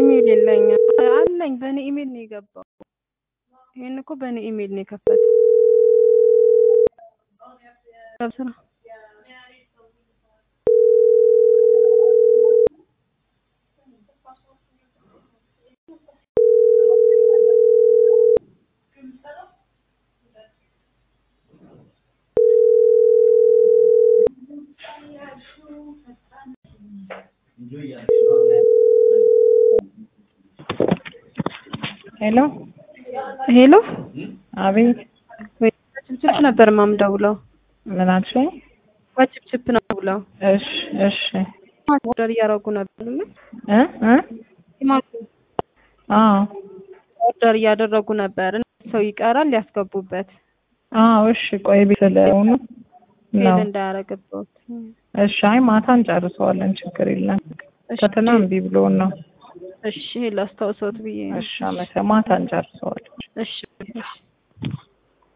ኢሜል የለኝም። አለኝ በእኔ ኢሜል ነው የገባው። ይሄን እኮ በእኔ ኢሜል ነው የከፈተው። ስራ ሄሎ ሄሎ፣ አቤት፣ ችፕችፕ ነበር ማምደውለው። ምን አልሽኝ? በችፕችፕ ነው ብለው እሺ እሺ ኦርደር እያደረጉ ነበር። እ እ ቲማቲም አዎ ኦርደር እያደረጉ ነበር። ሰው ይቀራል ሊያስገቡበት አዎ እሺ ቆይ ቤት ስለሆኑ ፌል ነው እንዳያረግበት። እሺ አይ ማታ እንጨርሰዋለን ችግር የለም ፈተና እምቢ ብሎን ነው እሺ ላስታውሰውት ብዬ ነው። እሺ አመሰ ማታ እንጨርሰዋለን እሺ እሺ